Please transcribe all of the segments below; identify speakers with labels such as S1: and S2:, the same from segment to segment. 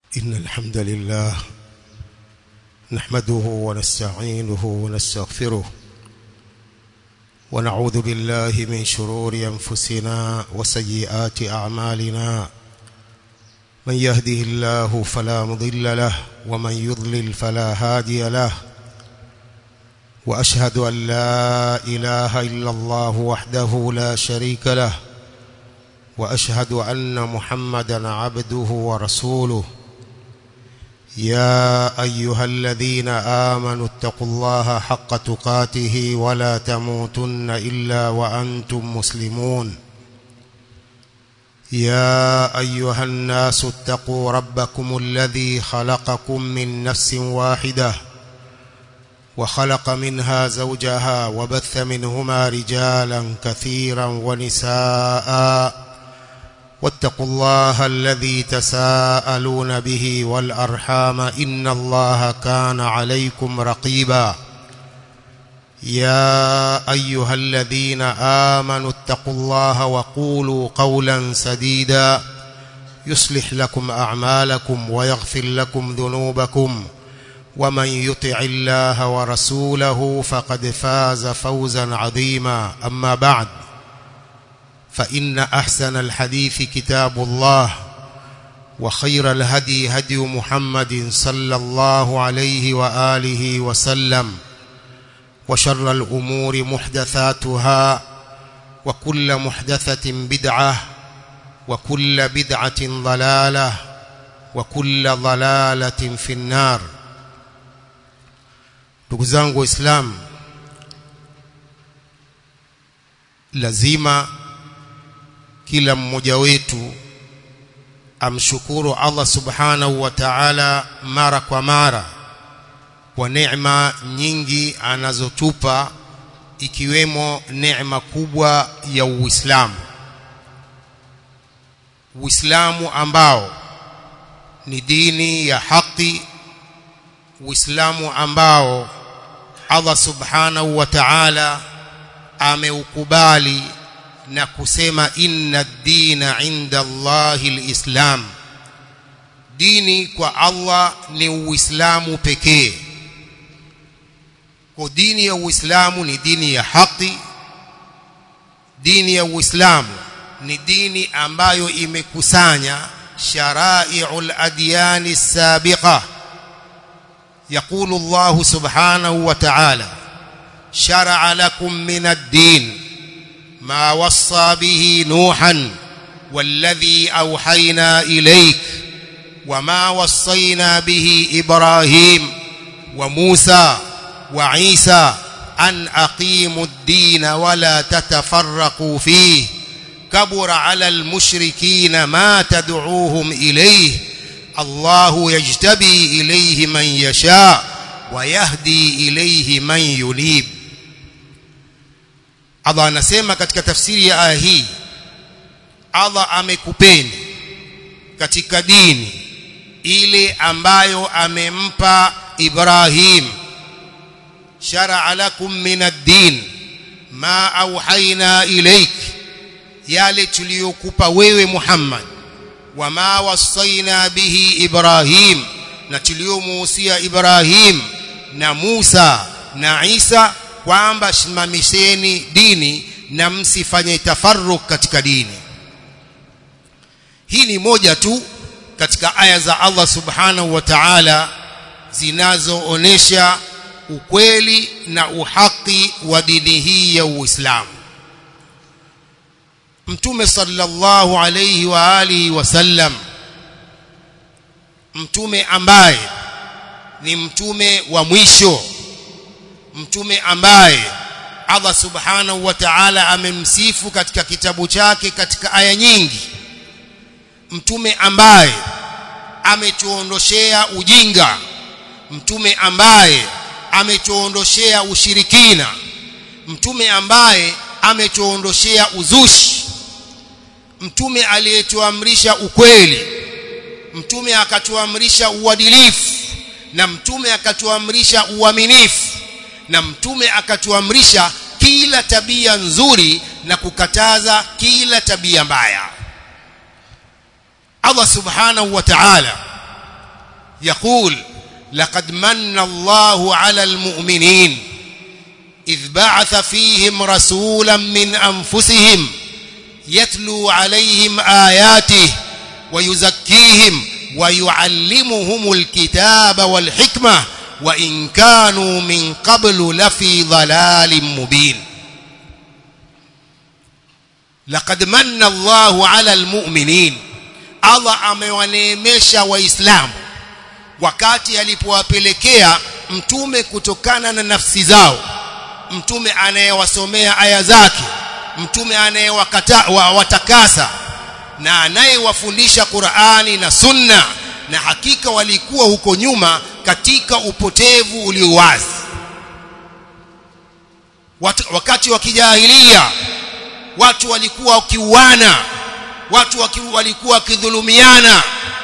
S1: إن الحمد لله نحمده ونستعينه ونستغفره ونعوذ بالله من شرور أنفسنا وسيئات أعمالنا من يهده الله فلا مضل له ومن يضلل فلا هادي له وأشهد أن لا إله إلا الله وحده لا شريك له وأشهد أن محمدا عبده ورسوله يا أيها الذين آمنوا اتقوا الله حق تقاته ولا تموتن إلا وأنتم مسلمون يا أيها الناس اتقوا ربكم الذي خلقكم من نفس واحدة وخلق منها زوجها وبث منهما رجالا كثيرا ونساء واتقوا الله الذي تساءلون به والأرحام إن الله كان عليكم رقيبا يا أيها الذين آمنوا اتقوا الله وقولوا قولا سديدا يصلح لكم أعمالكم ويغفر لكم ذنوبكم ومن يطع الله ورسوله فقد فاز فوزا عظيما أما بعد فإن أحسن الحديث كتاب الله وخير الهدي هدي محمد صلى الله عليه وآله وسلم وشر الأمور محدثاتها وكل محدثة بدعة وكل بدعة ضلالة وكل ضلالة في النار ndugu zangu waislamu lazima kila mmoja wetu amshukuru Allah subhanahu wa ta'ala mara kwa mara kwa neema nyingi anazotupa ikiwemo neema kubwa ya Uislamu Uislamu ambao ni dini ya haki Uislamu ambao Allah subhanahu wa ta'ala ameukubali na kusema inna dina inda Allahi alislam dini kwa Allah ni uislamu pekee kwa dini ya uislamu ni dini ya haki dini ya uislamu ni dini ambayo imekusanya sharai'ul adyani sabiqa يقول الله سبحانه وتعالى شرع لكم من الدين ما وصى به نوحا والذي أوحينا إليك وما وصينا به إبراهيم وموسى وعيسى أن أقيموا الدين ولا تتفرقوا فيه كبر على المشركين ما تدعوهم إليه الله يجتبي إليه من يشاء ويهدي إليه من ينيب Allah anasema katika tafsiri ya aya hii Allah amekupeni katika dini ile ambayo amempa Ibrahim shar'a lakum min ad-din ma auhaina ilaik yale tuliyokupa wewe Muhammad wama wasaina bihi Ibrahim na tuliyomuhusia Ibrahim na Musa na Isa kwamba simamisheni dini na msifanye tafarruk katika dini hii ni moja tu katika aya za Allah subhanahu wa ta'ala zinazoonesha ukweli na uhaki wa dini hii ya Uislamu Mtume sallallahu alayhi wa alihi wasallam mtume ambaye ni mtume wa mwisho mtume ambaye Allah subhanahu wa ta'ala amemsifu katika kitabu chake katika aya nyingi mtume ambaye ametuondoshea ujinga mtume ambaye ametuondoshea ushirikina mtume ambaye ametuondoshea uzushi mtume aliyetuamrisha ukweli mtume akatuamrisha uadilifu na mtume akatuamrisha uaminifu na mtume akatuamrisha kila tabia nzuri na kukataza kila tabia mbaya Allah subhanahu wa ta'ala يقول لقد من الله على المؤمنين إذ بعث فيهم رسولا من أنفسهم يتلو عليهم آياته ويزكيهم ويعلمهم الكتاب والحكمة وإن كانوا من قبل لفي ضلال مبين لقد من الله على المؤمنين Allah amewaneemesha waislamu wakati alipowapelekea mtume kutokana na nafsi zao mtume anayewasomea aya zake mtume anayewatakasa na anayewafundisha Qur'ani na Sunna na hakika walikuwa huko nyuma katika upotevu ulio wazi wakati wa kijahilia watu walikuwa wakiuana watu walikuwa wakidhulumiana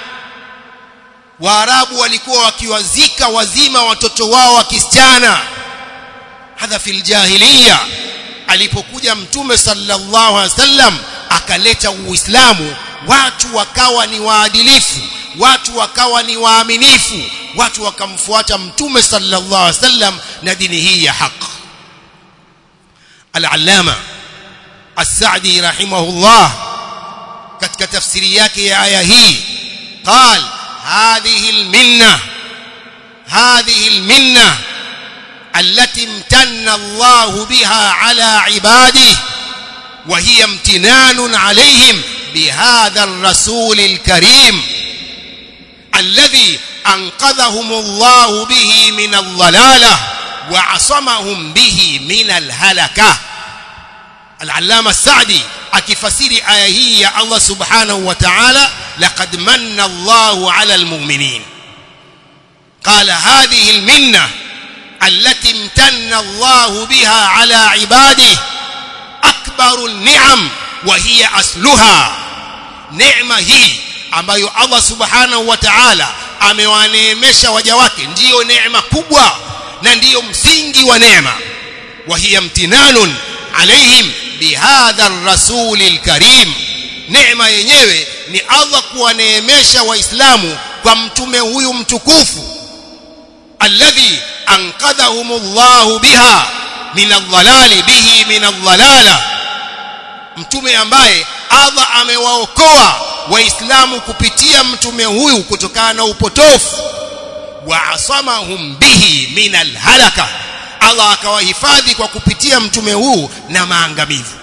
S1: waarabu walikuwa wakiwazika wazima watoto wao wa kisichana hadha fil jahiliya alipokuja mtume sallallahu alaihi wasallam akaleta uislamu watu wakawa ni waadilifu watu wakawa ni waaminifu watu wakamfuata mtume sallallahu alaihi wasallam na dini hii ya haki al-allama as-sa'di rahimahullah katika tafsiri yake ya aya hii قال هذه المنه هذه المنه التي امتن الله بها على عباده وهي امتنان عليهم بهذا الرسول الكريم الذي انقذهم الله به من الضلاله وعصمهم به من الهلكه العلامه السعدي akifasiri aya hii ya Allah subhanahu wa ta'ala laqad manna Allahu 'ala al-mu'minin qala hadhihi al-minna allati imtanna Allahu biha 'ala 'ibadihi akbaru an-ni'am wa hiya asluha neema hii ambayo Allah subhanahu wa ta'ala amewaneemesha waja wake ndiyo neema kubwa na ndiyo msingi wa neema wa hiya imtinanun alaihim bihadha ar-rasul al-karim neema yenyewe ni Allah kuwaneemesha waislamu kwa mtume huyu mtukufu alladhi anqadhahumullahu biha min adh-dhalali bihi min adh-dhalala mtume ambaye Allah amewaokoa waislamu kupitia mtume huyu kutokana na upotofu wa asamahum bihi min al-halaka Allah akawahifadhi kwa kupitia mtume huu na maangamivu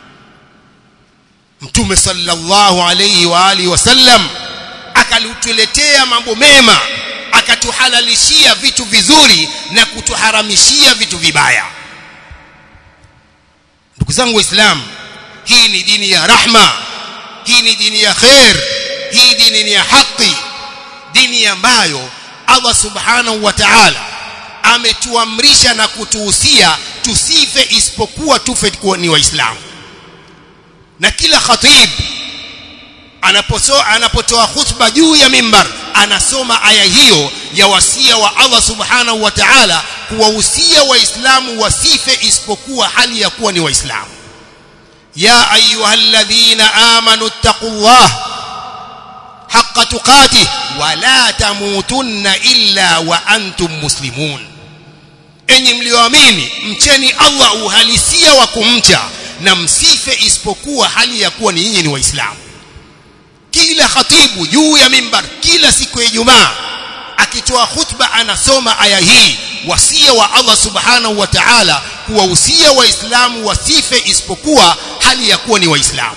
S1: mtume sallallahu alayhi wa alihi wasallam akatuletea mambo mema akatuhalalishia vitu vizuri na kutuharamishia vitu vibaya ndugu zangu waislamu hii ni dini ya rahma hii ni dini ya khair hii dini ni ya haki dini ambayo Allah subhanahu wa ta'ala ametuamrisha na kutuhusia tusife isipokuwa tufe kuwa ni waislamu na kila khatib anapotoa anapotoa khutba juu ya mimbar anasoma aya hiyo ya wasia wa Allah subhanahu wa ta'ala kuwahusia waislamu wasife isipokuwa hali ya kuwa ni waislamu ya ayyuhalladhina amanu taqullah haqqa tuqatih wa la tamutunna illa wa antum muslimun enyi mlioamini mcheni Allah uhalisia wa kumcha na msife isipokuwa hali ya kuwa ni nyinyi ni waislamu kila khatibu juu ya mimbar kila siku ya Ijumaa akitoa khutba anasoma aya hii wasia wa Allah subhanahu wa ta'ala kuwahusia waislamu wasife isipokuwa hali ya kuwa ni waislamu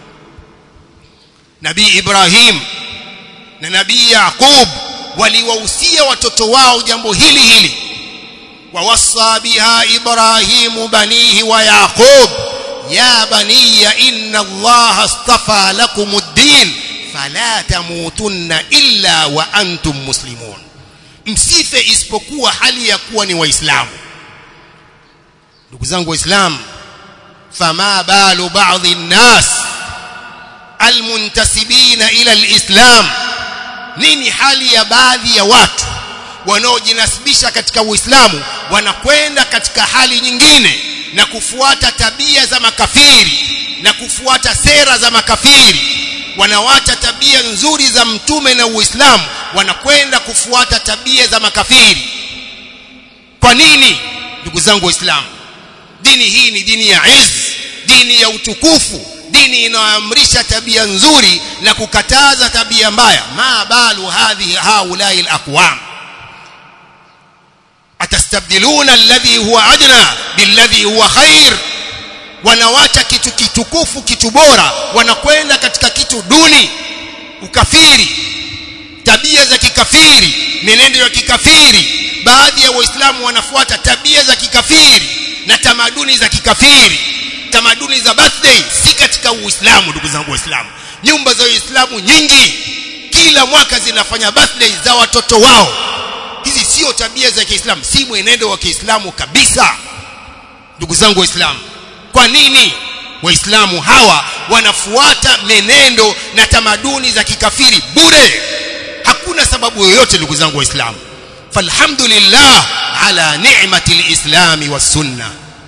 S1: Nabii Ibrahim na Nabii Yaqub waliwahusia watoto wao jambo hili hili ووصى بها إبراهيم بنيه ويعقوب يا بني إن الله اصطفى لكم الدين فلا تموتن إلا وأنتم مسلمون msife isipokuwa hali ya kuwa ni waislamu ndugu zangu waislamu fama balu baadhi nnas almuntasibina ila alislam nini hali ya baadhi ya watu wanaojinasibisha katika Uislamu wanakwenda katika hali nyingine na kufuata tabia za makafiri na kufuata sera za makafiri wanawacha tabia nzuri za mtume na Uislamu wanakwenda kufuata tabia za makafiri kwa nini ndugu zangu waislamu dini hii ni dini ya izz dini ya utukufu dini inayoamrisha tabia nzuri na kukataza tabia mbaya ma balu hadhi haulai alaqwam atastabdiluna alladhi huwa adna billadhi huwa khair wanawacha kitu kitukufu kitu bora wanakwenda katika kitu duni ukafiri tabia za kikafiri menendo ya kikafiri baadhi ya waislamu wanafuata tabia za kikafiri na tamaduni za kikafiri tamaduni za birthday si katika uislamu ndugu zangu waislamu nyumba za uislamu nyingi kila mwaka zinafanya birthday za watoto wao hizi sio tabia za kiislamu si mwenendo wa kiislamu kabisa ndugu zangu waislamu kwa nini waislamu hawa wanafuata menendo na tamaduni za kikafiri bure hakuna sababu yoyote ndugu zangu waislamu falhamdulillah ala ni'mati lislami wassunna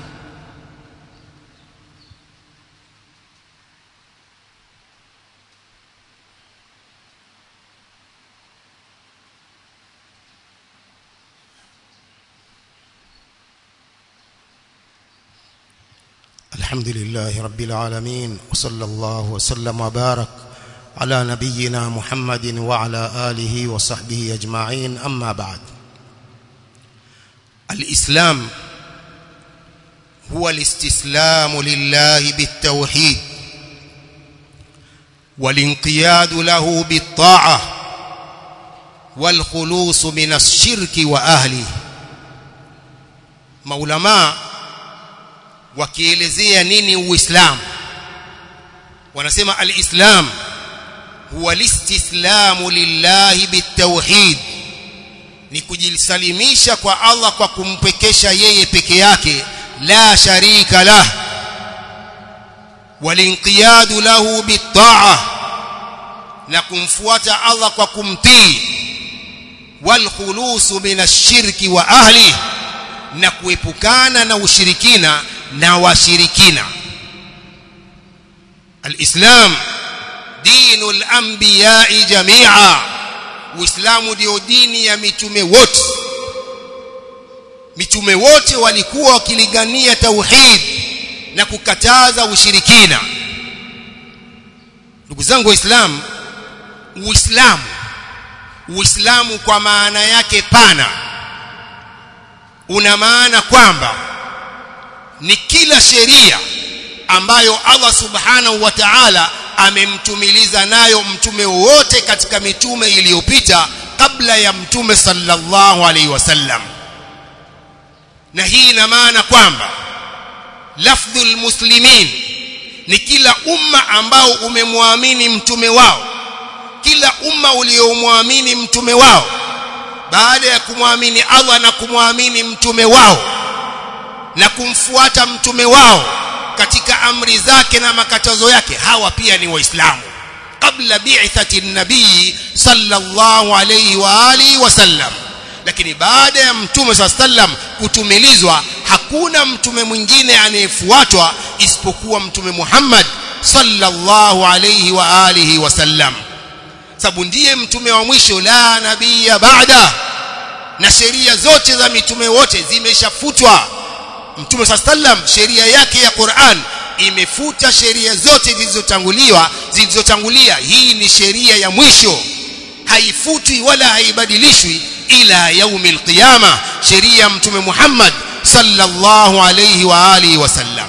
S1: الحمد لله رب العالمين وصلى الله وسلم وبارك على نبينا محمد وعلى آله وصحبه أجمعين أما بعد الإسلام هو الاستسلام لله بالتوحيد والانقياد له بالطاعة والخلوص من الشرك وأهله مولما wakielezea nini uislamu wanasema alislam huwa listislamu lillahi bitawhid ni kujisalimisha kwa Allah kwa kumpekesha yeye peke yake la sharika lah walinqiyadu lahu bitaa na kumfuata Allah kwa kumtii walkhulusu min ashirki wa ahli na kuepukana na ushirikina na washirikina alislam dinul anbiya'i jami'a uislamu ndio dini ya mitume wote mitume wote walikuwa wakilingania tauhid na kukataza ushirikina ndugu zangu waislamu uislamu uislamu kwa maana yake pana una maana kwamba ni kila sheria ambayo Allah subhanahu wa ta'ala amemtumiliza nayo mtume wote katika mitume iliyopita kabla ya mtume sallallahu alaihi wasallam na hii ina maana kwamba lafdhul muslimin ni kila umma ambao umemwamini mtume wao kila umma uliomwamini mtume wao baada ya kumwamini Allah na kumwamini mtume wao na kumfuata mtume wao katika amri zake na makatazo yake hawa pia ni waislamu kabla bi'thati nabii sallallahu alayhi wa alihi wasallam lakini baada ya mtume sallam kutumilizwa hakuna mtume mwingine anayefuatwa isipokuwa mtume Muhammad sallallahu alayhi wa alihi wasallam sababu ndiye mtume wa mwisho la nabii baada na sheria zote za mitume wote zimeshafutwa mtume sallam sheria yake ya Qur'an imefuta sheria zote zilizotanguliwa zilizotangulia hii ni sheria ya mwisho haifutwi wala haibadilishwi ila yaumil qiyama sheria ya mtume Muhammad sallallahu alayhi wa alihi wasallam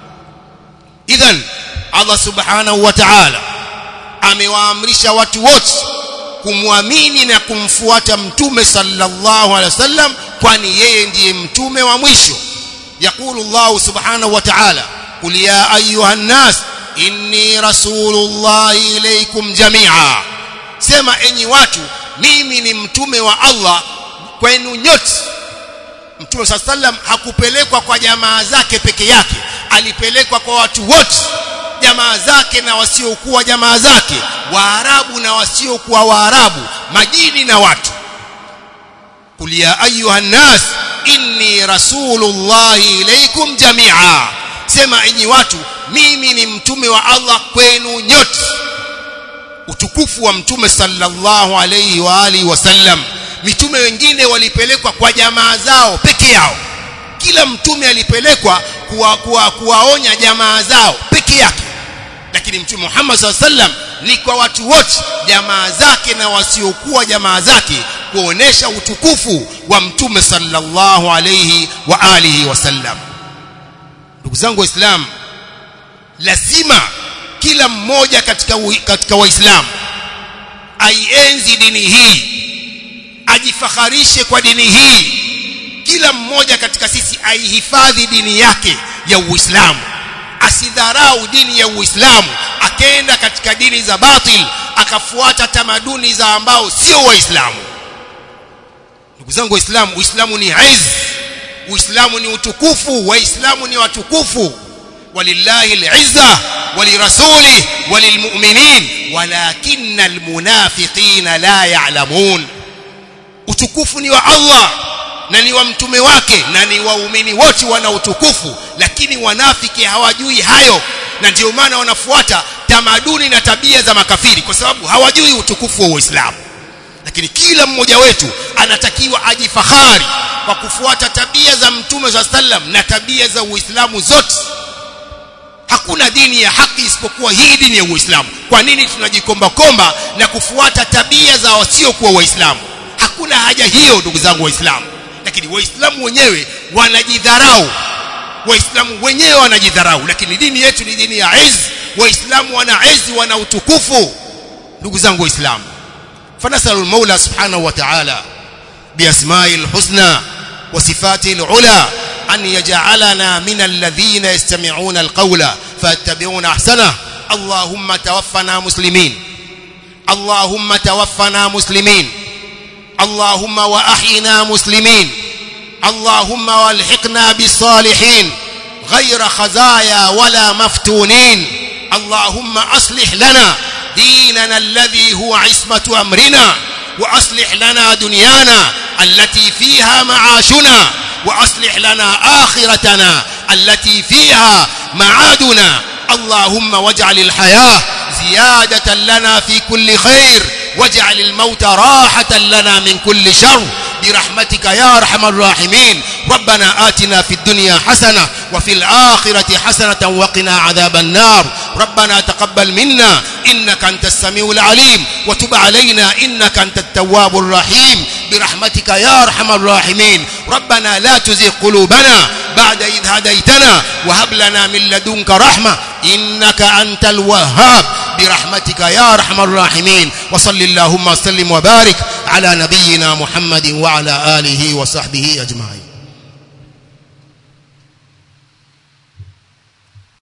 S1: idhan Allah subhanahu wa ta'ala amewaamrisha watu wote kumwamini na kumfuata mtume sallallahu alaihi wasallam kwani yeye ndiye mtume wa mwisho يقول الله سبحانه وتعالى قل يا أيها الناس إني رسول الله إليكم جميعا سما أني watu mimi ni mtume wa Allah kwenu nyote mtume صلى الله عليه وسلم hakupelekwa kwa jamaa zake peke yake alipelekwa kwa watu wote jamaa zake na wasiokuwa jamaa zake waarabu na wasiokuwa waarabu majini na watu قل يا أيها الناس inni rasulullahi ilaikum jamia sema enyi watu mimi ni mtume wa Allah kwenu nyote utukufu wa mtume sallallahu alayhi wa alihi wasallam mitume wengine walipelekwa kwa jamaa zao peke yao kila mtume alipelekwa kuwa, kuwa, kuwaonya jamaa zao peke yake lakini mtume Muhammad sallallahu alaihi wasallam ni kwa watu wote jamaa zake na wasiokuwa jamaa zake kuonesha utukufu wa mtume sallallahu alayhi wa alihi wasallam ndugu zangu waislamu lazima kila mmoja katika katika waislamu aienzi dini hii ajifakharishe kwa dini hii kila mmoja katika sisi aihifadhi dini yake ya Uislamu asidharau dini ya Uislamu akaenda katika dini za batil akafuata tamaduni za ambao sio waislamu ndugu zangu waislamu uislamu ni aiz uislamu ni utukufu waislamu ni watukufu walillahi al'izza walirasuli walilmu'minin walakinna almunafiqina la ya'lamun utukufu ni wa Allah na ni wa mtume wake na ni waumini wote wana utukufu lakini wanafiki hawajui hayo na ndio maana wanafuata tamaduni na tabia za makafiri kwa sababu hawajui utukufu wa Uislamu lakini kila mmoja wetu anatakiwa ajifahari kwa kufuata tabia za mtume za sallam na tabia za Uislamu zote hakuna dini ya haki isipokuwa hii dini ya Uislamu kwa nini tunajikomba komba na kufuata tabia za wasiokuwa waislamu hakuna haja hiyo ndugu zangu waislamu lakini waislamu wenyewe wanajidharau waislamu wenyewe wanajidharau lakini dini yetu ni dini ya izz waislamu wana izz wana utukufu ndugu zangu waislamu fanasalu almaula subhanahu wa ta'ala biasma'i alhusna wa sifati alula an yaj'alana min alladhina yastami'una alqawla fayattabi'una ahsana اللهم توفنا مسلمين اللهم توفنا مسلمين اللهم واحينا مسلمين اللهم والحقنا بالصالحين غير خزايا ولا مفتونين اللهم اصلح لنا ديننا الذي هو عصمه امرنا واصلح لنا دنيانا التي فيها معاشنا واصلح لنا اخرتنا التي فيها معادنا اللهم واجعل الحياه زياده لنا في كل خير واجعل الموت راحه لنا من كل شر برحمتك يا ارحم الراحمين ربنا آتنا في الدنيا حسنه وفي الاخره حسنه وقنا عذاب النار ربنا تقبل منا انك انت السميع العليم وتب علينا انك انت التواب الرحيم برحمتك يا ارحم الراحمين ربنا لا تزغ قلوبنا بعد إذ هديتنا وهب لنا من لدنك رحمه انك انت الوهاب برحمتك يا ارحم الراحمين وصل اللهم وسلم وبارك على نبينا محمد وعلى اله وصحبه اجمعين